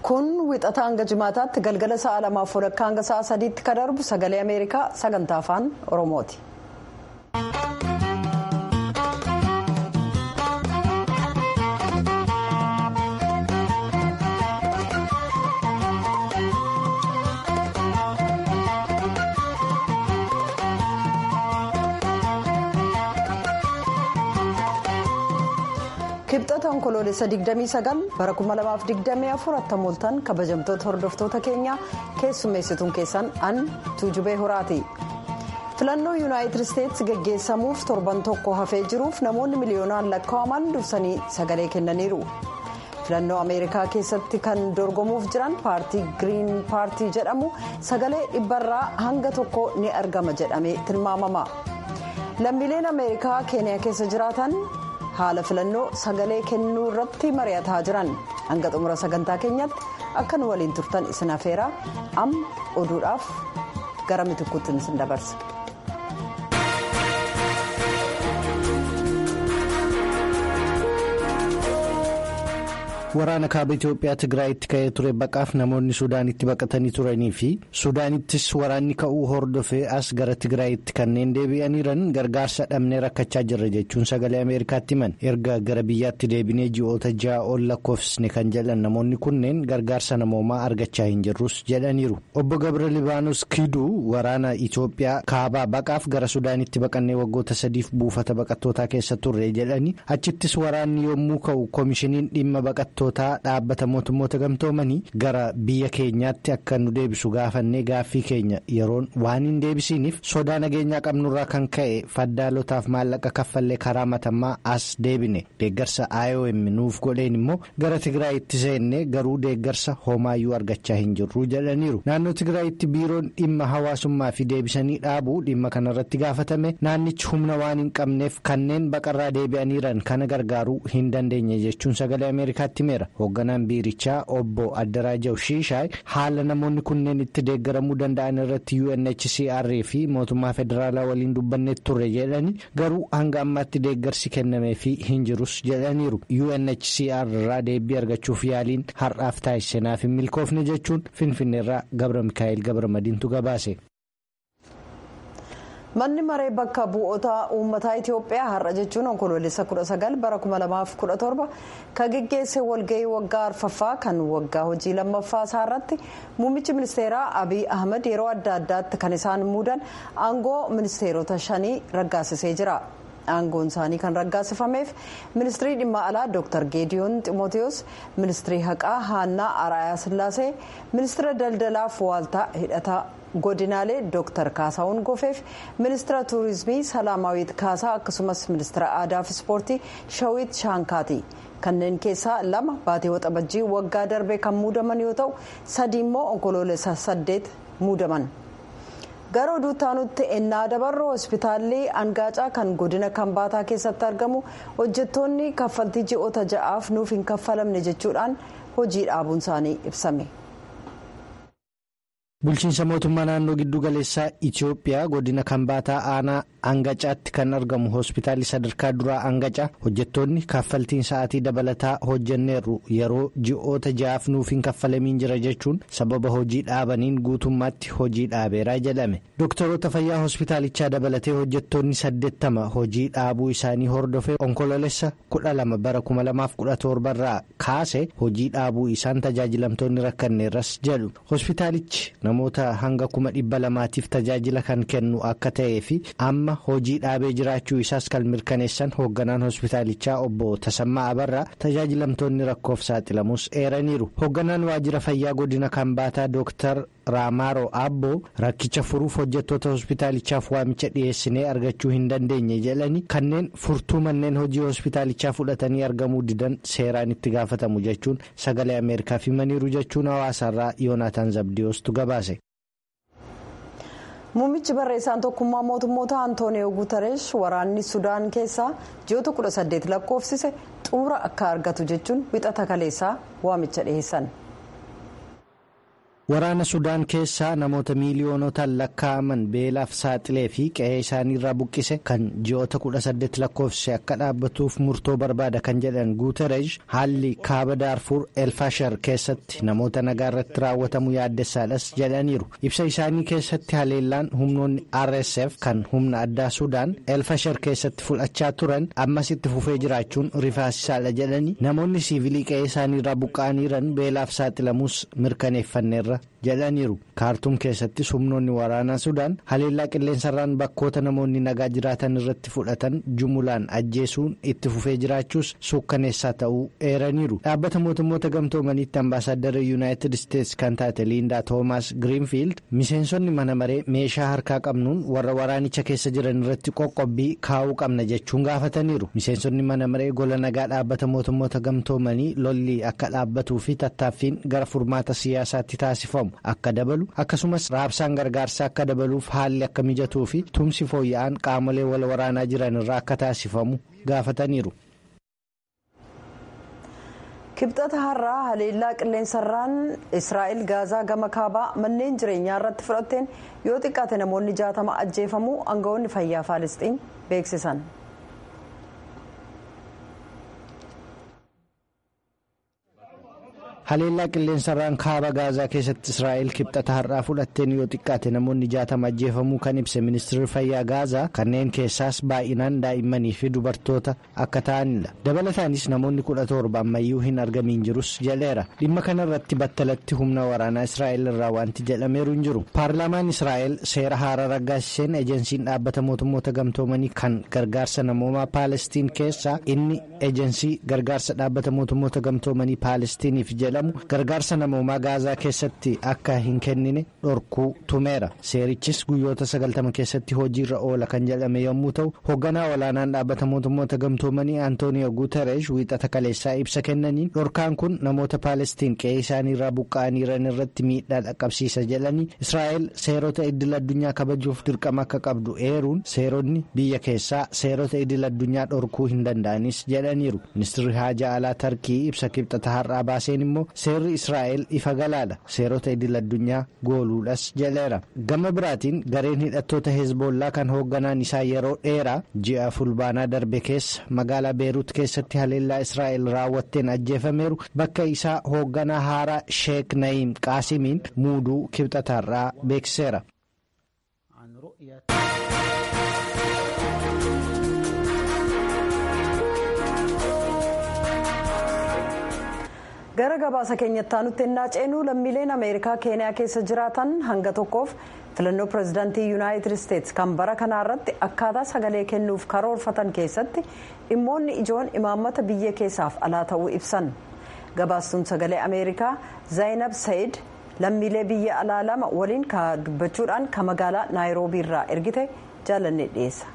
kun wixata hanga jimaataatti galgala sa'a lamaaf walakkaa hanga sa'a sadiitti kan darbu sagalee ameerikaa sagantaa afaan oromooti. kibxata onkoloolessa 29 bara 2024 attamooltan kabajamtoota hordoftoota keenyaa keessummeessituun keessan an tuujubee horaati filannoo yuunaayitid isteetsi geggeessamuuf torban tokko hafee jiruuf namoonni miliyoonaan lakkaa'aman dursanii sagalee kennaniiru filannoo ameerikaa keessatti kan dorgomuuf jiran paartii giriin paartii jedhamu sagalee dhibbarraa hanga tokko ni argama jedhamee tilmaamama lammiileen ameerikaa keeniyaa keessa jiraatan. haala filannoo sagalee kennuu irratti mari'ataa jiran hanga xumura sagantaa keenyatti akka nu waliin turtan isin afeeraa amma oduudhaaf gara mitikkuutti isin dabarsa. waraana kaaba itiyoophiyaa tigraayitti ka'ee ture baqaaf namoonni suudaanitti baqatanii turanii fi suudaanittis waraanni ka'uu hordofee as gara tigraayitti kanneen deebi'aniiran gargaarsa dhabnee rakkachaa jirra jechuun sagalee ameerikaatti himan erga gara biyyaatti deebinee ji'oota ja'a ol lakkoofsne kan jedhan namoonni kunneen gargaarsa namoomaa argachaa hin jirrus jedhaniiru obbo gabra libaanos kiduu waraana itiyoophiyaa kaabaa baqaaf gara suudaanitti baqannee waggoota sadiif buufata baqattootaa keessa turre jedhanii achittis waraanni yommuu ka'u koomishiniin dhimma baqattoo. dhaabbata mootummoota gamtoomanii gara biyya keenyaatti akka nu deebisu gaafannee gaaffii keenya yeroon waan hin deebisiniif sodaa nageenyaa qabnurraa kan ka'e faddaalotaaf maallaqa kaffallee karaa matammaa as deebine deeggarsa iom nuuf godheen immoo gara tigraayitti seenne garuu deeggarsa homaayyuu argachaa hin jirru jedhaniiru naannoo tigraayitti biiroon dhimma hawaasummaa fi deebisanii dhaabuu dhimma kanarratti gaafatame naannichi humna waan hin qabneef kanneen baqarraa deebi'aniiran kana gargaaruu hin dandeenye jechuun sagalee ameerikaatti hoogganaan biirichaa obbo Addarajaw Shiishaay haala namoonni kunneen itti deeggaramuu danda'an irratti UNHCR fi mootummaa federaalaa waliin dubbannee turre jedhanii garuu hanga ammaatti deeggarsi kennamee fi hin jirus jedhaniiru UNHCR irraa deebii argachuuf yaaliin har'aaf taasisanaaf hin milkoofne jechuun finfinneerraa Gabra Mikaa'el Gabra Madiintu gabaase. manni maree bakka bu'oota uummataa itiyoophiyaa har'a jechuun onkoloolessa 19 bara 2017 kan geggeesse walgahii waggaa arfaffaa kan waggaa hojii lammaffaa isaa irratti muummichi ministeeraa abiy ahmed yeroo adda addaatti kan isaan muudan aangoo ministeerota shanii raggaasisee jira. aangoon isaanii kan raggaasifameef ministirii dhimma alaa dr geediyoon ximooteos ministirii haqaa haannaa araayaa sillaasee ministira daldalaaf waaltaa hidhataa godinaalee dr kaasaawun gofeef ministira tuurizimii salaamaawit kaasaa akkasumas ministira aadaa fi ispoortii shawit shaankaati kanneen keessaa lama baatii waxabajjii waggaa darbe kan muudaman yoo ta'u sadii immoo onkoloolessa saddeet muudaman. gara oduutti aanutti ennaa dabarru hospitaalli angaacaa kan godina kambaataa keessatti argamu hojjettoonni kaffaltii ji'oota ja'aaf nuuf hin kaffalamne jechuudhaan hojii dhaabuun isaanii ibsame. bulchiinsa mootummaa naannoo giddu galeessaa itiyoophiyaa godina kambaataa aanaa angacaatti kan argamu hospitaalli sadarkaa duraa angacaa hojjettoonni kaffaltiin sa'aatii dabalataa hojjanneerru yeroo ji'oota ja'aaf nuuf hin kaffalamiin jira jechuun sababa hojii dhaabaniin guutummaatti hojii dhaabeeraa jedhame doktoroota fayyaa hospitaalichaa dabalatee hojjettoonni saddeettama hojii dhaabuu isaanii hordofee onkoloolessa kudha lama bara kuma lamaaf kudha torbarraa kaase hojii dhaabuu isaan tajaajilamtoonni rakkanneerras jedhu hospitaalichi namoota hanga kuma dhibba lamaatiif tajaajila kan kennu akka ta'ee fi amma hojii dhaabee jiraachuu isaas kan mirkaneessan hoogganaan hospitaalichaa obbo Tasammaa Abarraa tajaajilamtoonni rakkoof saaxilamus eeraniiru hoogganaan waajjira fayyaa godina kambaataa dooktar Raamaaroo Abboo rakkicha furuuf hojjettoota hospitaalichaaf waamicha dhiyeessinee argachuu hin dandeenye jedhanii kanneen furtuu manneen hojii hospitaalichaa fudhatanii argamuu didan seeraan itti gaafatamu jechuun sagalee ameerikaaf himaniiru jechuun hawaasaarraa yoonaataan zabdiyoostu gabaase. muummichi barreessaan tokkummaa mootummoota antooniyoo guutareesh waraanni sudaan keessaa ji'oota 18 lakkoofsise xumura akka argatu jechuun wixata kaleessaa waamicha dhiheessan. Waraana Sudaan keessaa namoota miiliyoonotaan lakkaa'aman beelaaf saaxilee fi qe'ee isaaniirraa buqqise kan ji'oota kudha saddeet lakkoofse akka dhaabbatuuf murtoo barbaada kan jedhan Guuterej haalli kaaba daarfuur elfashar keessatti namoota nagaa irratti raawwatamu yaaddessaadhas jedhaniiru. Ibsa isaanii keessatti haleellaan humnoonni RSF kan humna addaa Sudaan elfashar keessatti fudhachaa turan ammas itti fufee jiraachuun rifaasisaadha jedhanii namoonni siivilii qe'ee isaaniirraa buqqa'aniiran beelaaf saaxilamuus mirkaneeffanneerra. jedhaniiru kaartuum keessattis humnoonni waraanaa sudaan haleellaa qilleensarraan bakkoota namoonni nagaa jiraatan irratti fudhatan jumulaan ajjeesuun itti fufee jiraachuus suukkaneessaa ta'uu eeraniiru dhaabbata mootummoota gamtoomaniitti ambaasaaddara yuunaayitid isteetsi kan taate liindaa toomaas giriinfiild miseensonni mana maree meeshaa harkaa qabnuun warra waraanicha keessa jiran irratti qoqqobbii kaa'uu qabna jechuun gaafataniiru miseensonni mana maree gola nagaa dhaabbata mootummoota gamtoomanii lolli akka dhaabbatuu fi tattaaffiin gara furmaata siyaasaatti taasifamu. akka dabalu akkasumas raabsaan gargaarsaa akka dabaluuf haalli akka mijatuu fi tumsi fooyya'aan qaamolee wal waraanaa jiran irraa akka taasifamu gaafataniiru. kibxata har'aa haleellaa qilleensarraan israa'el gaazaa gama kaabaa manneen jireenyaa irratti fudhatteen yoo xiqqaate namoonni jaatama ajjeefamuu aangawoonni fayyaa faalisxiin beeksisan. haleellaa qilleensarraan kaaba gaazaa keessatti israa'el kibxata har'aa fudhatteen yoo xiqqaate namoonni jaatama ajjeefamuu kan ibse ministeerri fayyaa gaazaa kanneen keessaas baay'inaan daa'immanii fi dubartoota akka ta'anidha dabalataanis namoonni kudha torba ammayyuu hin argamiin jirus jedheera dhimma kanarratti battalatti humna waraanaa israa'el irraa wanti jedhameeru hin jiru paarlaamaan israa'el seera haaraa raggaasiseen ejensiin dhaabbata mootummoota gamtoomanii kan gargaarsa namoomaa paalestiin keessaa inni ejensii gargaarsa dhaabbata mootummoota gamtoomanii paalestiiniif jedha. gargaarsa namoomaa gaazaa keessatti akka hin kennine dhorkuu tumeera seerichis guyyoota sagaltama keessatti hojiirra oola kan jedhame yommuu ta'u hoogganaa olaanaan dhaabbata mootummoota gamtoomanii antooniyo guuteresh wiixata kaleessaa ibsa kennaniin dhorkaan kun namoota paalestiin qe'ee isaaniirraa buqqa'aniiran irratti miidhaa dhaqqabsiisa jedhanii israa'el seerota idil addunyaa kabajuuf dirqama akka qabdu eeruun seeronni biyya keessaa seerota idil addunyaa dhorkuu hin danda'anis jedhaniiru ministirri haajaa alaa tarkii ibsa kibxata har'aa baaseen immoo. seerri israa'el ifa galaadha seerota idil addunyaa gooluudhas jedheera gama biraatiin gareen hidhattoota hezbollaa kan hoogganaan isaa yeroo dheeraa ji'a fulbaanaa darbe keessa magaalaa beeruut keessatti haleellaa israa'el raawwatteen ajjeefameeru bakka isaa hoogganaa haaraa sheek na'iim qaasimiin muuduu kibxataarraa beeksiseera. gara gabaasa keenyatti aanutti ennaa ceenuu lammiileen ameerikaa keeniyaa keessa jiraatan hanga tokkoof filannoo pirezidaantii yuunaayitid isteetsi kan bara kanaa irratti akkaataa sagalee kennuuf karoorfatan keessatti dhimmoonni ijoon imaammata biyya keessaaf alaa ta'uu ibsan gabaastuun sagalee ameerikaa zaayinab sayid lammiilee biyya alaa lama waliin dubbachuudhaan ka magaalaa naayiroobii irraa ergite jaalannee dhiyeessa.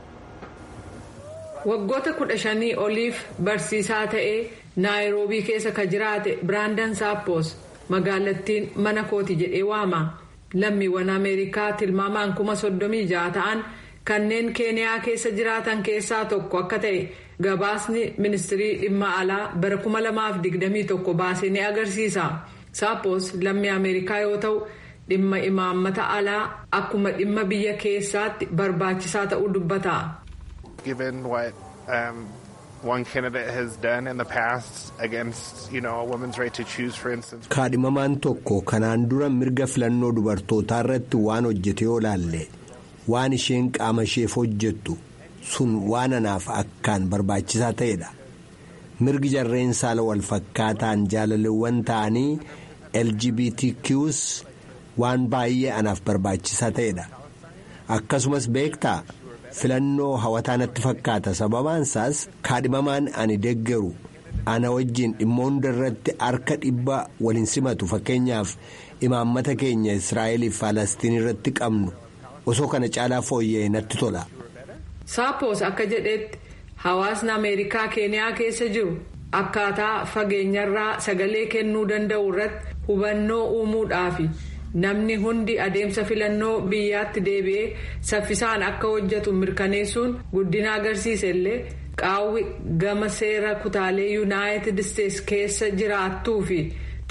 waggoota kudha shanii oliif barsiisaa ta'ee naayiroobii keessa ka jiraate biraandan saappoos magaalattiin mana kooti jedhee waama lammiiwwan ameerikaa tilmaamaan kuma soddomii ja'a ta'an kanneen keeniyaa keessa jiraatan keessaa tokko akka ta'e gabaasni ministirii dhimma alaa bara kuma lamaaf digdamii tokko baasee ni agarsiisa saappoos lammii ameerikaa yoo ta'u dhimma imaammata alaa akkuma dhimma biyya keessaatti barbaachisaa ta'uu dubbata. given what um, one candidate has done in the past against, you know, a woman's right to choose, for instance. Kaadhimamaan tokko kanaan dura mirga filannoo dubartootaa irratti waan hojjete yoo laalle waan isheen qaama isheef hojjettu sun waan anaaf akkaan barbaachisaa ta'edha. Mirgi jarreen saala wal fakkaataan jaalalleewwan ta'anii LGBTQs waan baay'ee anaaf barbaachisaa ta'edha. Akkasumas beektaa. filannoo hawataa natti fakkaata sababaan isaas kaadhimamaan ani deeggaru ana wajjin dhimma hunda irratti harka dhibba waliin simatu fakkeenyaaf imaammata keenya israa'eliif faalastiin irratti qabnu osoo kana caalaa fooyya'e natti tola. saaphoos akka jedhetti hawaasni ameerikaa keeniyaa keessa jiru akkaataa fageenyarraa sagalee kennuu danda'u irratti hubannoo uumuudhaafi. namni hundi adeemsa filannoo biyyaatti deebi'ee saffisaan akka hojjetu mirkaneessuun guddina agarsiisa illee qaawwi gama seera kutaalee yuunaayitid isteetsi keessa jiraattuu fi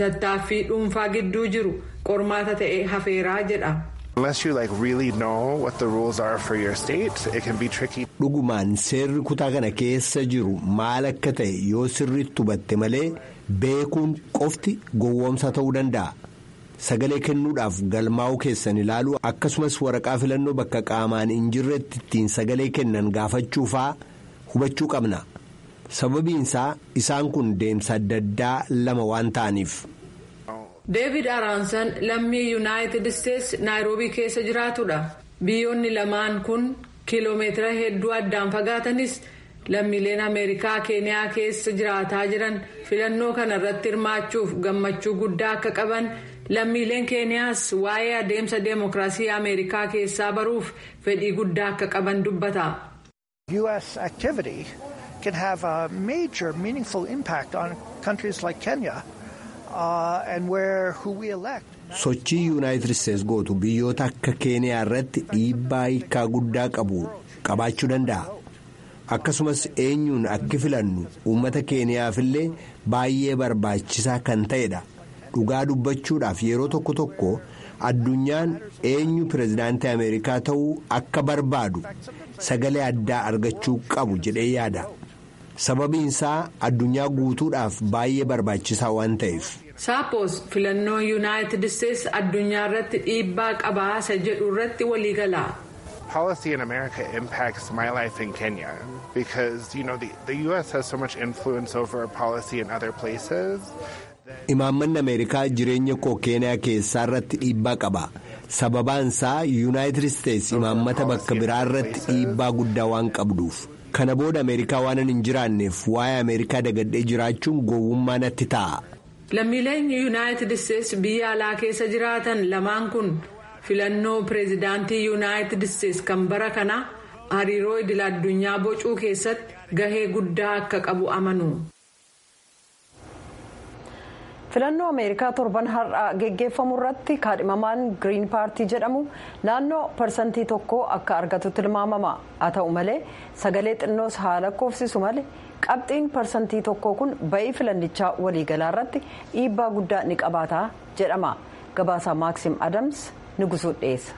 tattaaffii dhuunfaa gidduu jiru qormaata ta'e hafeeraa jedha. Unless you like really know what the rules are for your state, it can be tricky. Dhugumaan seerri kutaa kana keessa jiru maal akka ta'e yoo sirriitti hubatte malee beekuun qofti gowwoomsa ta'uu danda'a. Sagalee kennuudhaaf galmaa'uu keessan ilaaluu akkasumas waraqaa filannoo bakka qaamaan hin jirretti ittiin sagalee kennan gaafachuufaa hubachuu qabna. Sababiinsaa isaan kun deemsa adda addaa lama waan ta'aniif. Deevid Araansan lammii Yuunaayitid Isteets Naayiroobii keessa jiraatudha. Biyyoonni lamaan kun kiiloomeetira hedduu addaan fagaatanis lammiileen Ameerikaa Keeniyaa keessa jiraataa jiran filannoo kana irratti hirmaachuuf gammachuu guddaa akka qaban lammiileen Keeniyaas waa'ee adeemsa deemokiraasii Ameerikaa keessaa baruuf fedhii guddaa akka qaban dubbata. U.S. activity can have a major meaningful impact on countries like Kenya. sochii yuunaayitid isteetsi gootu biyyoota akka keeniyaa irratti dhiibbaa hiikaa guddaa qabu qabaachuu danda'a akkasumas eenyuun akka filannu uummata keeniyaafillee baay'ee barbaachisaa kan ta'edha dhugaa dubbachuudhaaf yeroo tokko tokko addunyaan eenyu pirezidaantii ameerikaa ta'uu akka barbaadu sagalee addaa argachuu qabu jedhee yaada. sababiinsaa addunyaa guutuudhaaf baay'ee barbaachisaa waan ta'eef. saapos filannoo yuunaayitid isteetsi addunyaa irratti dhiibbaa qabaasa jedhu irratti waliigala. Policy in America impacts my life in Kenya because you know the, the U.S. has so much influence over policy in other places. Imaammanni Ameerikaa jireenya koo Keeniyaa keessaa irratti dhiibbaa qaba. Sababaansaa yuunaayitid isteetsi imaammata bakka biraa irratti dhiibbaa guddaa waan qabduuf. kana booda ameerikaa waan hin jiraanneef waa'ee ameerikaa dagadhee jiraachuun gowwummaa natti ta'a. lammiileen yuunaayitid isteetsi biyya alaa keessa jiraatan lamaan kun filannoo pireezidaantii yuunaayitid isteetsi kan bara kana hariiroo idil addunyaa bocuu keessatti gahee guddaa akka qabu amanu. filannoo ameerikaa torban har'aa geggeeffamu irratti kaadhimamaan giriin paartii jedhamu naannoo parsantii tokko akka argatu tilmaamama haa ta'u malee sagalee xinnoos haa lakkoofsisu malee qabxiin parsantii tokko kun ba'ii filannichaa waliigalaa irratti dhiibbaa guddaa ni qabaata jedhama gabaasaa maaksim adams nugusuu dhiyeessa.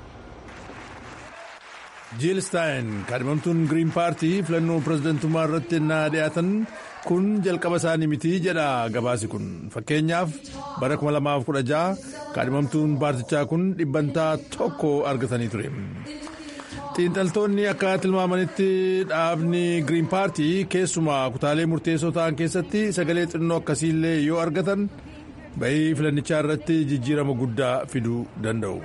jiil staayin kaadhimamtuun giriin paartii filannoo pirezidantummaa irratti ennaa dhiyaatan kun jalqaba isaanii miti jedha gabaasi kun fakkeenyaaf bara 2016 kaadhimamtuun paartichaa kun dhibbantaa tokko argatanii ture. xiinxaltoonni akka tilmaamanitti dhaabni giriin paartii keessumaa kutaalee murteessoo ta'an keessatti sagalee xinnoo akkasiillee yoo argatan ba'ii filannichaa irratti jijjiirama guddaa fiduu danda'u.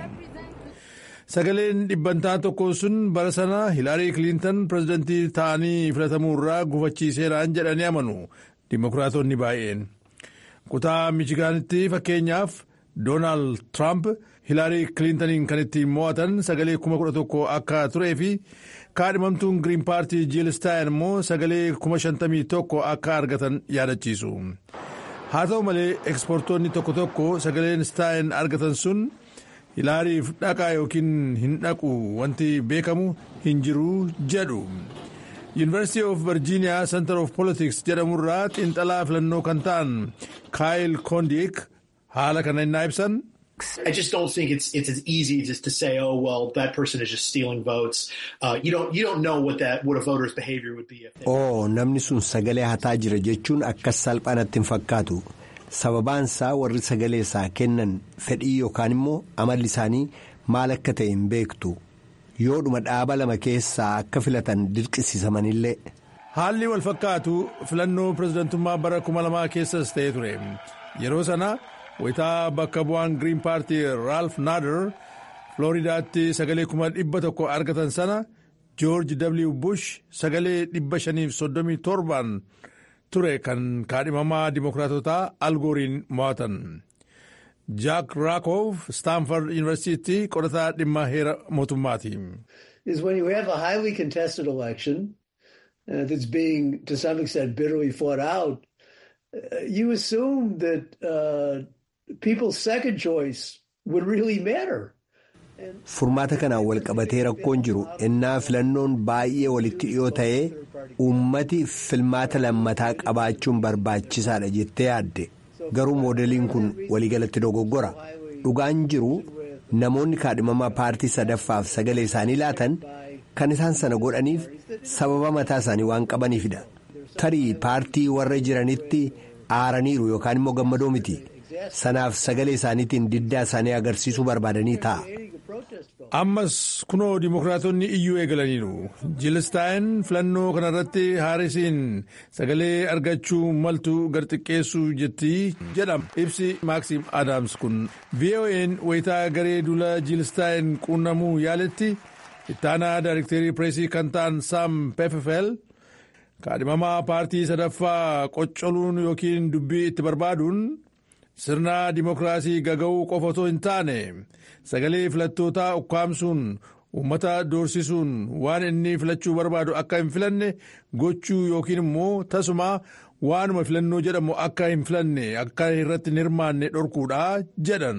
sagaleen dhibbantaa tokko sun bara sana hilaarii kiliintan pirezidantii ta'anii filatamuu irraa gufachiiseeraan jedhanii amanu dimokiraatonni baay'een kutaa michigaanitti fakkeenyaaf doonaald tiraamp hilaarii kiliintaniin kan ittiin mo'atan sagalee kuma kudha tokko akka turee fi kaadhimamtuun giriin paartii jiil staayin immoo sagalee kuma shantamii tokko akka argatan yaadachiisu haa ta'u malee ekspoortoonni tokko tokko sagaleen staayin argatan sun. hilaariif dhaqaa yookiin hin dhaqu wanti beekamu hin jiru jedhu yuunivarsiitii of virgiiniyaa center of politics jedhamurraa xiinxalaa filannoo kan ta'an kaayil koondiik haala kana innaa ibsan. I just don't think it's it's as easy just to say, oh well, that person is just stealing votes. Uh, you don't you don't know what that what a voter's behavior would be. Oh, namni sun sagalee hataa jira jechuun akkas salphaanatti hin fakkaatu. sababaansaa warri sagalee isaa kennan fedhii yookaan immoo amalli isaanii maal akka ta'e hin beektu yoodhuma dhaaba lama keessaa akka filatan dirqisiisamanillee. haalli wal fakkaatu filannoo pirezidantummaa bara kuma lamaa keessas ta'ee ture yeroo sana wayitaa bakka bu'aan giriin paartii raalf naader flooridaatti sagalee kuma dhibba tokko argatan sana joorji w bush sagalee dhibba shaniif soddomii torban. ture kan kaadhimamaa dimokiraatotaa algooriin mo'atan jaak raakoof staanford yuunivarsiitii qorataa dhimma heera mootummaati. is when you have a highly contested election uh, that's being to some extent bitterly fought out uh, you assume that uh, people's second choice would really matter. furmaata kanaan wal qabatee rakkoon jiru innaa filannoon baay'ee walitti dhiyoo ta'ee uummati filmaata lammataa qabaachuun barbaachisaadha jettee yaadde garuu moodeliin kun waliigalatti dogoggora dhugaan jiru namoonni kaadhimamaa paartii sadaffaaf sagalee isaanii laatan kan isaan sana godhaniif sababa mataa isaanii waan qabaniifidha tarii paartii warra jiranitti aaraniiru yookaan immoo gammadoo miti sanaaf sagalee isaaniitiin diddaa isaanii agarsiisuu barbaadanii ta'a. ammas kunoo dimokiraatonni iyyuu eegalaniiru jiilistaayin filannoo kanarratti haarisiin sagalee argachuu maltu garxiqqeessuu jetti jedhama ibsi maaksiim aadaams kun vo'n wayitaa garee duula jiilistaayin quunnamuu yaaletti ittaanaa daayirekteerii pireesii kan ta'an saam peffel kaadhimamaa paartii sadaffaa qoccoluun yookiin dubbii itti barbaaduun sirna dimokiraasii gaga'uu qofa otoo hin taane sagalee filattootaa ukkaamsuun uummata doorsisuun waan inni filachuu barbaadu akka hin filanne gochuu yookiin immoo tasuma waanuma filannoo jedhamu akka hin filanne akka irratti hin hirmaanne dhorkuudha jedhan.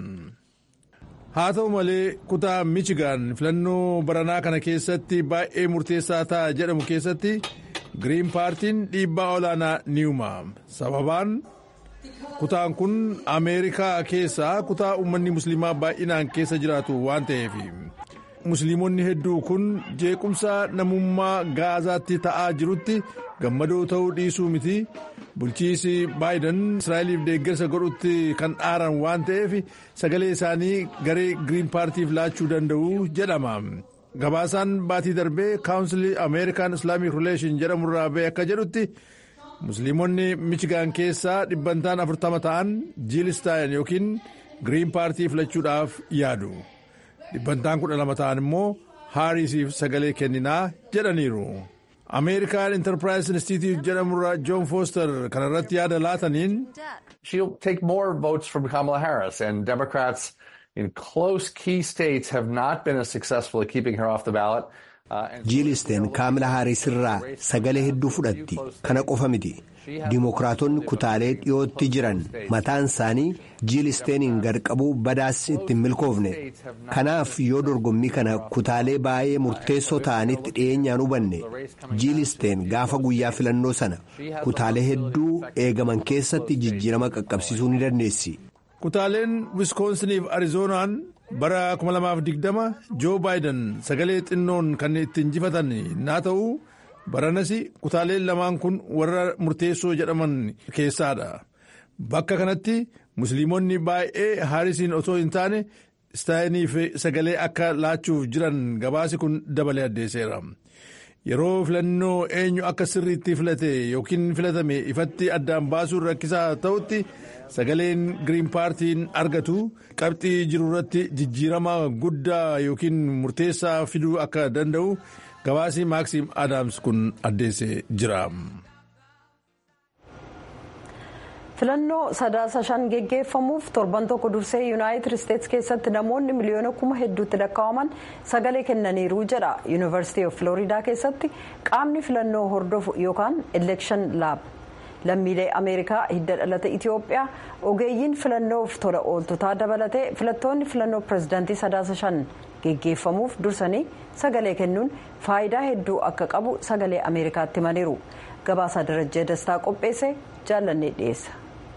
haa ta'u malee kutaa michigaan filannoo baranaa kana keessatti baay'ee murteessaa ta'a jedhamu keessatti giriin paartiin dhiibbaa olaanaa ni uuma sababaan. kutaan kun ameerikaa keessaa kutaa uummanni musliimaa baay'inaan keessa jiraatu waan ta'eef musliimonni hedduu kun jeequmsa namummaa gaazaatti ta'aa jirutti gammadoo ta'uu dhiisuu miti bulchiisi baayiden israa'eliif deeggarsa godhutti kan dhaaran waan ta'eef sagalee isaanii garee giriin paartiif laachuu danda'u jedhama. gabaasaan baatii darbee kaawunsilii ameerikaan islaamic rileeshin jedhamurraa ba'e akka jedhutti. musliimonni michigaan keessaa dhibbantaan afurtama ta'an jiilistaayin yookiin giriin paartii filachuudhaaf yaadu dhibbantaan kudha lama ta'an immoo haarisiif sagalee kenninaa jedhaniiru ameerikaan intarpiraayis institute jedhamurra joon fooster kanarratti yaada laataniin. she'll take more votes from kamala harris and democrats in close key states have not been as successful at keeping her off the ballot. jiilisteen kaamila haaris irraa sagalee hedduu fudhatti kana qofa miti dimokiraatonni kutaalee dhiyootti jiran mataan isaanii jiilisteeniin garqabuu badaas ittiin milkoofne kanaaf yoo dorgommii kana kutaalee baay'ee murteessoo ta'anitti dhiyeenyaan hubanne jiilisteen gaafa guyyaa filannoo sana kutaalee hedduu eegaman keessatti jijjiirama qaqqabsiisuu ni dandeessi. kutaaleen wiskoonsiniif arizoonaan bara 2020 joo baayiden sagalee xinnoon kan itti injifatan naa ta'u baranas kutaaleen lamaan kun warra murteessoo jedhaman keessaadha bakka kanatti musliimonni baay'ee haarisiin otoo hin taane istaayiniif sagalee akka laachuuf jiran gabaasi kun dabalee addeesseera. yeroo filannoo eenyu akka sirriitti filate yookiin filatame ifatti addaan baasuun rakkisaa ta'utti sagaleen giriin paartiin argatu qabxii jiru irratti jijjiirama guddaa yookiin murteessaa fiduu akka danda'u gabaasii maaksiim aadaams kun addeessee jira. filannoo sadaasa shan geggeeffamuuf torban tokko dursee yuunaayitid isteetsi keessatti namoonni miliyoona kuma hedduutti lakkaa'aman sagalee kennaniiru jedha yuunivarsiitii of filooriidaa keessatti qaamni filannoo hordofu yookaan elekshan laab lammiilee ameerikaa hidda dhalata itiyoophiyaa ogeeyyiin filannoof tola ooltotaa dabalatee filattoonni filannoo pirezidaantii sadaasa shan geggeeffamuuf dursanii sagalee kennuun faayidaa hedduu akka qabu sagalee ameerikaatti himaniiru gabaasaa darajjee dastaa qopheesse jaallannee dhiyeessa.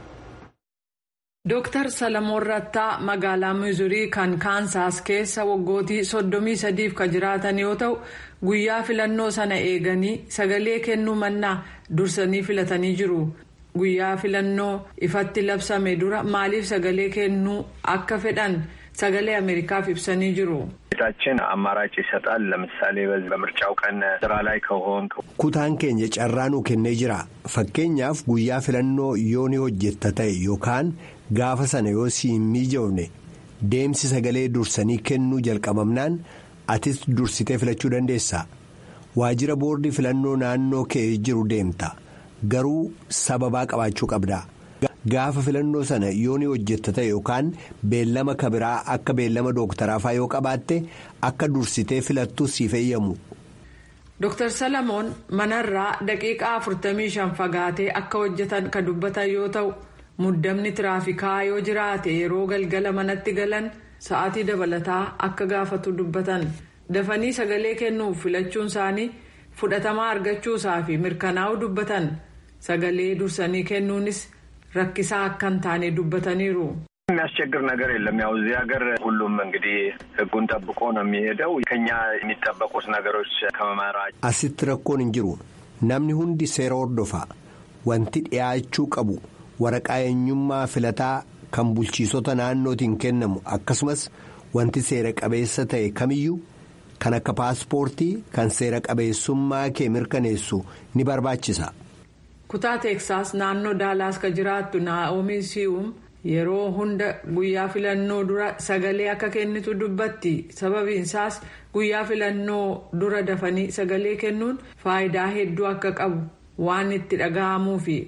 Dooktar Salamoon Rattaa magaalaa Mizurii kan Kaansaas keessa waggootii soddomii sadiif kan jiraatan yoo ta'u guyyaa filannoo sana eeganii sagalee kennuu mannaa dursanii filatanii jiru. Guyyaa filannoo ifatti labsame dura maaliif sagalee kennuu akka fedhan sagalee Ameerikaaf ibsanii jiru. ቤታችን አማራጭ ይሰጣል። ለምሳሌ በምርጫው ቀን ስራ ላይ ከሆን kutaan keenya carraa nuu kennee jira fakkeenyaaf guyyaa filannoo yoo ni hojjetta ta'e yookaan gaafa sana yoo si hin mijoofne deemsi sagalee dursanii kennuu jalqabamnaan atis dursitee filachuu dandeessa waajjira boordii filannoo naannoo kee jiru deemta garuu sababaa qabaachuu qabda. gaafa filannoo sana yoo ni hojjetta ta'e yookaan beellama kabiraa akka beellama dooktaraafaa yoo qabaatte akka dursitee filattu siif eeyyamu. Dooktar Salamoon manarraa daqiiqaa 45 fagaatee akka hojjetan kan dubbatan yoo ta'u muddamni tiraafikaa yoo jiraate yeroo galgala manatti galan sa'aatii dabalataa akka gaafatu dubbatan dafanii sagalee kennuuf filachuun isaanii fudhatamaa argachuusaa fi mirkanaa'uu dubbatan sagalee dursanii kennuunis. rakkisaa akka hin taane dubbataniiru. የሚያስቸግር ነገር የለም። ያው እዚህ ሀገር ሁሉም እንግዲህ ሕጉን ጠብቆ ነው የሚሄደው። ከኛ የሚጠበቁት ነገሮች ከመማራጭ asitti rakkoon hin jiru namni hundi seera hordofaa wanti dhiyaachuu qabu waraqaa eenyummaa filataa kan bulchiisota naannootiin kennamu akkasumas wanti seera qabeessa ta'e kamiyyuu kan akka paaspoortii kan seera qabeessummaa kee mirkaneessu ni barbaachisa. kutaa teeksaas naannoo daalaas ka jiraattu naa'omii si'uum yeroo hunda guyyaa filannoo dura sagalee akka kennitu dubbatti sababiinsaas guyyaa filannoo dura dafanii sagalee kennuun faayidaa hedduu akka qabu waan itti dhaga'amuufi.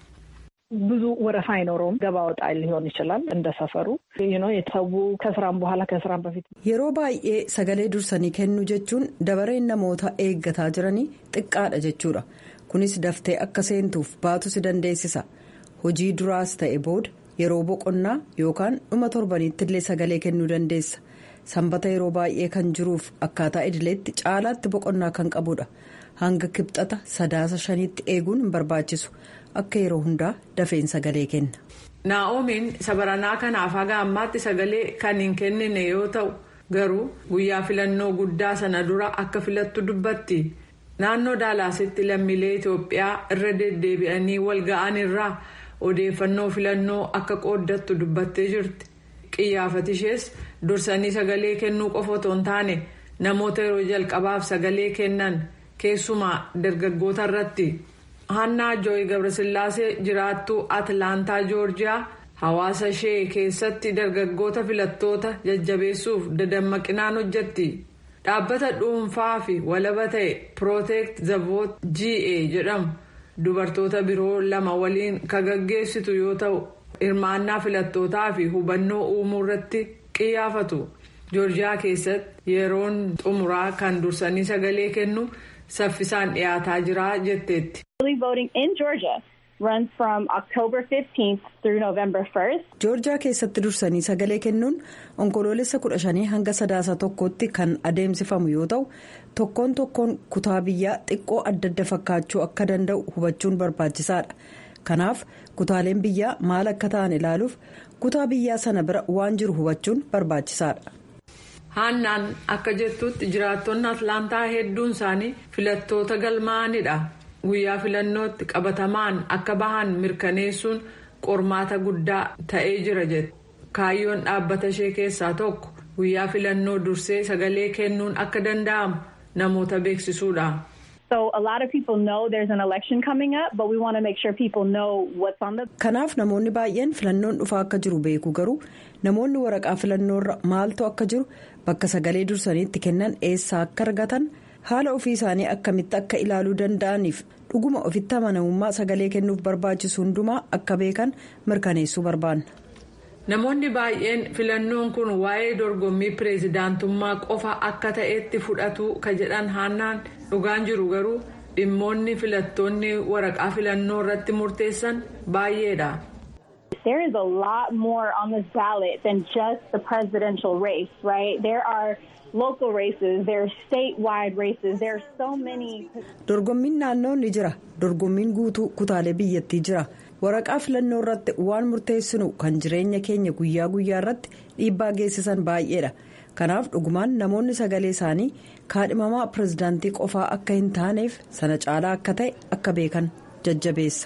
ብዙ ወረፋ አይኖረውም። ገባ ወጣ ሊሆን ይችላል እንደ ሰፈሩ የተሰዉ ከስራም በኋላ ከስራም በፊት yeroo baay'ee sagalee dursanii kennuu jechuun dabareen namoota eeggataa jiranii xiqqaadha jechuudha kunis daftee akka seentuuf baatu si dandeessisa hojii duraas ta'e booda yeroo boqonnaa yookaan dhuma torbaniitti illee sagalee kennuu dandeessa sanbata yeroo baay'ee kan jiruuf akkaataa idileetti caalaatti boqonnaa kan qabudha hanga kibxata sadaasa shaniitti eeguun hin barbaachisu akka yeroo hundaa dafeen sagalee kenna. naa'omiin sabaranaa kanaaf haga ammaatti sagalee kan hin kennine yoo ta'u garuu guyyaa filannoo guddaa sana dura akka filattu dubbatti naannoo daalaasitti lammiilee itoophiyaa irra deddeebi'anii wal ga'an irraa odeeffannoo filannoo akka qooddattu dubbattee jirti qiyyaafatishees dursanii sagalee kennuu qofa otoo hin taane namoota yeroo jalqabaaf sagalee kennan keessumaa dargaggoota irratti. hannaa jooyi gabrasillaasee jiraattuu atlaantaa joorjiyaa hawaasa ishee keessatti dargaggoota filattoota jajjabeessuuf dadammaqinaan hojjetti dhaabbata dhuunfaa fi walaba ta'e protect the vote ga jedhamu dubartoota biroo lama waliin kan gaggeessitu yoo ta'u hirmaannaa filattootaa fi hubannoo uumuu irratti qiyyaafatu joorjiyaa keessatti yeroon xumuraa kan dursanii sagalee kennu saffisaan dhiyaataa jira jetteetti. Early voting in Georgia runs from October 15th through November 1st. joorjiyaa keessatti dursanii sagalee kennuun onkoloolessa kudha shanii hanga sadaasa tokkotti kan adeemsifamu yoo ta'u tokkoon tokkoon kutaa biyyaa xiqqoo adda adda fakkaachuu akka danda'u hubachuun barbaachisaadha kanaaf kutaaleen biyyaa maal akka ta'an ilaaluuf kutaa biyyaa sana bira waan jiru hubachuun barbaachisaadha. haannaan akka jettutti jiraattonni atlaantaa hedduun isaanii filattoota galmaa'anidha guyyaa filannootti qabatamaan akka bahan mirkaneessuun qormaata guddaa ta'ee jira jette kaayyoon dhaabbata ishee keessaa tokko guyyaa filannoo dursee sagalee kennuun akka danda'amu namoota beeksisuudha. So a lot of people know there's an election coming up, but we want to make sure people know what's on the. kanaaf namoonni baay'een filannoon dhufaa akka jiru beeku garuu namoonni waraqaa filannoorra maaltu akka jiru bakka sagalee dursaniitti kennan eessaa akka argatan haala ofii isaanii akkamitti akka ilaaluu danda'aniif dhuguma ofitti amanamummaa sagalee kennuuf barbaachisu hundumaa akka beekan mirkaneessuu barbaanna. namoonni baay'een filannoon kun waa'ee dorgommii pireezidaantummaa qofa akka ta'etti fudhatu ka jedhan haannaan dhugaan jiru garuu dhimmoonni filattoonni waraqaa filannoo irratti murteessan baay'eedha. There is a lot more on this ballot than just the presidential race, right? There are local races, there are statewide races, there are so many. dorgommiin naannoo ni jira dorgommiin guutuu kutaalee biyyattii jira waraqaa filannoo irratti waan murteessinu kan jireenya keenya guyyaa guyyaa irratti dhiibbaa geessisan baay'eedha kanaaf dhugumaan namoonni sagalee isaanii kaadhimamaa pirezidaantii qofaa akka hin taaneef sana caalaa akka ta'e akka beekan jajjabeessa.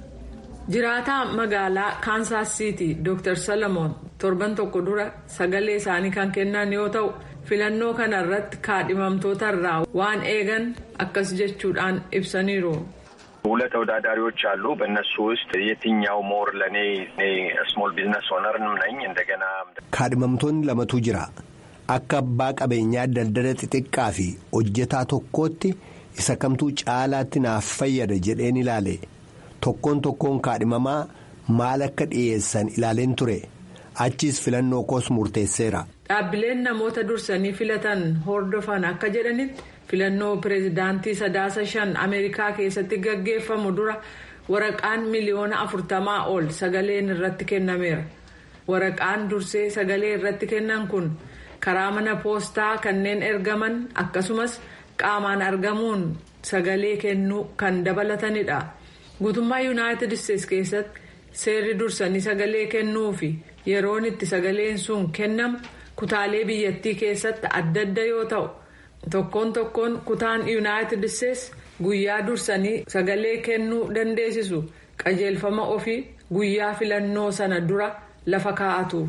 jiraataa magaalaa kaansaas siitii dr salamoon torban tokko dura sagalee isaanii kan kennan yoo ta'u filannoo kana irratti kaadhimamtoota irraa waan eegan akkas jechuudhaan ibsaniiru. ሁለት ተወዳዳሪዎች አሉ። በእነሱ ውስጥ የትኛው ሞር ለእኔ ስሞል ቢዝነስ ኦነርንም ነኝ እንደገና kaadhimamtoonni lamatu jira akka abbaa qabeenyaa daldala xixiqqaa fi hojjetaa tokkootti isa kamtuu caalaatti naaf fayyada jedheen ilaale tokkoon tokkoon kaadhimamaa maal akka dhiyeessan ilaaleen ture achiis filannoo koos murteesseera. dhaabbileen namoota dursanii filatan hordofan akka jedhanitti filannoo pireezidaantii sadaasa shan ameerikaa keessatti gaggeeffamu dura waraqaan miliyoona afurtamaa ol sagaleen irratti kennameera waraqaan dursee sagalee irratti kennan kun karaa mana poostaa kanneen ergaman akkasumas qaamaan argamuun sagalee kennuu kan dabalatanidha guutummaa yuunaayitid isteetsi keessatti seerri dursanii sagalee kennuu fi yeroon itti sagaleen sun kennamu kutaalee biyyattii keessatti adda adda yoo ta'u tokkoon tokkoon kutaan yuunaayitid isteetsi guyyaa dursanii sagalee kennuu dandeessisu qajeelfama ofii guyyaa filannoo sana dura lafa kaa'atu.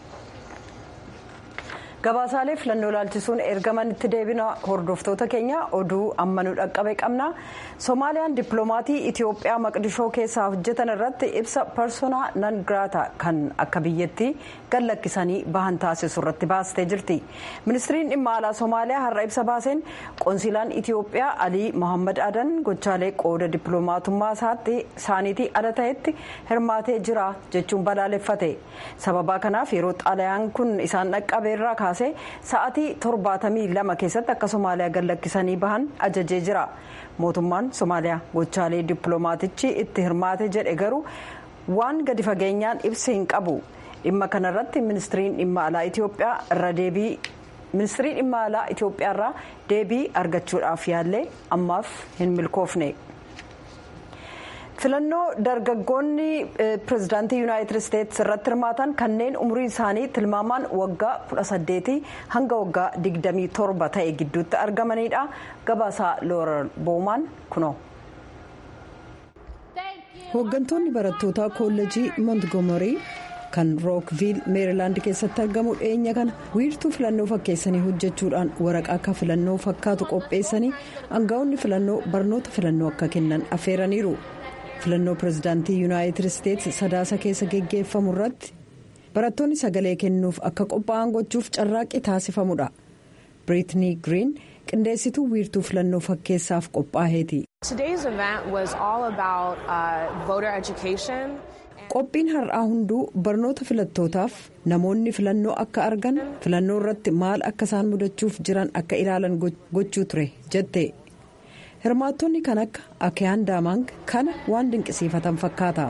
gabaasaalee filannoo ilaalchisuun ergaman itti deebina hordoftoota keenya oduu amma nu dhaqqabe qabna soomaaliyaan dippiloomatii itiyoophiyaa maqdishoo keessaa hojjetan irratti ibsa parsoonaa nan giraata kan akka biyyattii gad lakkisanii bahan taasisu irratti baastee jirti ministiriin dhimma alaa soomaaliyaa har'a ibsa baaseen qoonsilaan itiyoophiyaa alii mohammad adan gochaalee qooda dippiloomatummaa isaaniitii ala ta'etti hirmaatee jira jechuun balaaleffate sababaa kanaaf yeroo xalayaan kun isaan dhaqqabe irraa kaasee sa'atii torbaatamii lama keessatti akka somaaliyaa gad lakkisanii bahan ajajee jira mootummaan somaaliyaa gochaalee dippiloomaatichi itti hirmaate jedhe garuu waan gadi fageenyaan ibsa hin qabu dhimma kanarratti ministiriin dhimma alaa itiyoophiyaa irra deebii ministirii dhimma alaa itiyoophiyaa irraa deebii argachuudhaaf yaallee ammaaf hin milkoofne. filannoo dargaggoonni pirezidaantii yuunaayitid isteetsi irratti hirmaatan kanneen umriin isaanii tilmaamaan waggaa 18 hanga waggaa 27 ta'e gidduutti argamanidha gabaasaa loorar boomaan kunoo. hooggantoonni barattootaa koolleejii montgomerii kan rookviil meerilaand keessatti argamu dhiyeenya kana wiirtuu filannoo fakkeessanii hojjechuudhaan waraqaa akka filannoo fakkaatu qopheessanii aangaa'onni filannoo barnoota filannoo akka kennan affeeraniiru. filannoo pirezidaantii yuunaayitid isteetsi sadaasa keessa geggeeffamu irratti barattoonni sagalee kennuuf akka qophaa'an gochuuf carraaqqii taasifamudha biriitnii giriin qindeessituu wiirtuu filannoo fakkeessaaf qophaa'eeti. qophiin har'aa hunduu barnoota filattootaaf namoonni filannoo akka argan filannoo irratti maal akka isaan mudachuuf jiran akka ilaalan gochuu ture jette. hirmaattonni kan akka akayaan daamang kana waan dinqisiifatan fakkaata.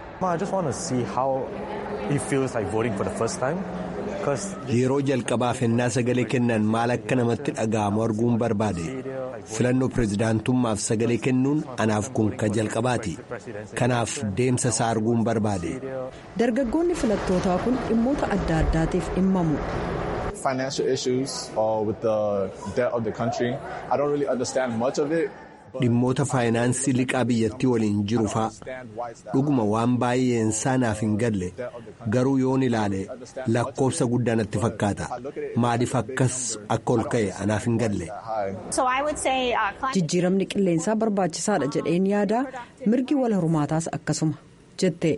yeroo jalqabaaf ennaa sagalee kennan maal akka namatti dhaga'amu arguun barbaade filannoo pirezidaantummaaf sagalee kennuun anaaf kun ka jalqabaati kanaaf deemsa isaa arguun barbaade. dargaggoonni filattootaa kun dhimmoota adda addaatiif dhimmamu. financial issues or with the debt of the country. I don't really understand much of it. dhimmoota faayinaansii liqaa biyyattii waliin jiru faa dhuguma waan baay'een isaa naaf hin galle garuu yoon ilaale lakkoofsa guddaa natti fakkaata maaliif akkas akka ol ka'e anaaf hin galle. jijjiiramni qilleensaa barbaachisaadha jedheen yaada mirgi wal hormaataas akkasuma jette.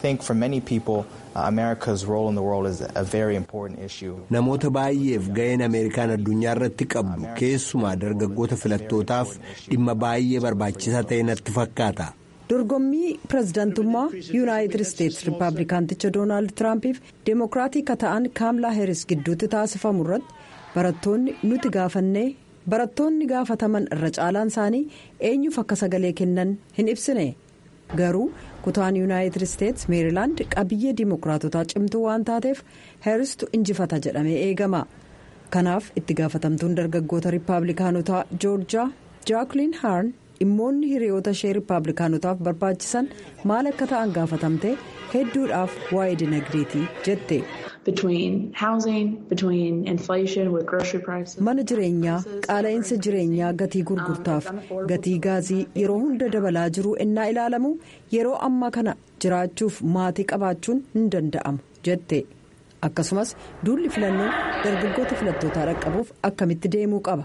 namoota baay'eef ga'een ameerikaan addunyaa irratti qabdu keessumaa dargaggoota filattootaaf dhimma baay'ee barbaachisaa ta'e natti fakkaata. dorgommii pirezidaantummaa yuunaayitid isteetsi rippaabilikaanticha doonaald tiraampiif deemokiraatii ka ta'an kaamlaa heeris gidduutti taasifamu irratti barattoonni nuti gaafannee barattoonni gaafataman irra caalaan isaanii eenyuuf akka sagalee kennan hin ibsine garuu. kutaan yuunaayitid isteetsi meerilaand qabiyyee diimokiraatotaa cimtuu waan taateef heeristu injifata jedhamee eegama kanaaf itti gaafatamtuun dargaggoota riippaabilikaanotaa joorjaa jaakliin haarn dhimmoonni hiriyoota ishee riippaabilikaanotaaf barbaachisan maal akka ta'an gaafatamte hedduudhaaf waa'ee dinagdeetii jette. mana jireenyaa qaala'insa jireenyaa gatii gurgurtaaf gatii gaazii yeroo hunda dabalaa jiru ennaa ilaalamu yeroo ammaa kana jiraachuuf maatii qabaachuun hin danda'amu jette akkasumas duulli filannoo dargaggoota filattootaa dhaqqabuuf akkamitti deemuu qaba.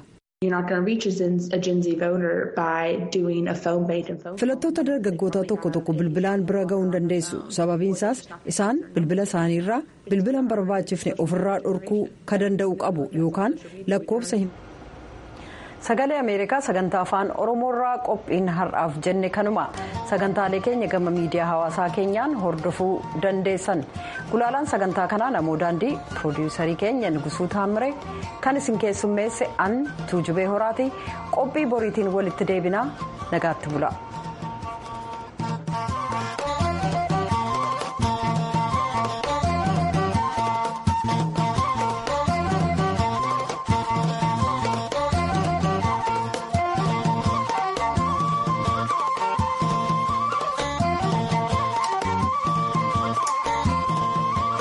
filattoota dargaggoota tokko tokko bilbilaan bira ga'uu hin dandeessu sababiinsaas isaan bilbila isaaniirraa bilbila hin barbaachifne ofirraa dhorkuu ka danda'u qabu yookaan lakkoofsa hin. sagalee ameerikaa sagantaa afaan oromoorraa qophiin har'aaf jenne kanuma sagantaalee keenya gama miidiyaa hawaasaa keenyaan hordofuu dandeessan gulaalaan sagantaa kanaa namoo daandii piroodiyuusarii keenya nugusuu taammire kan isin keessummeesse an tuujubee horaati qophii boriitiin walitti deebinaa nagaatti bula.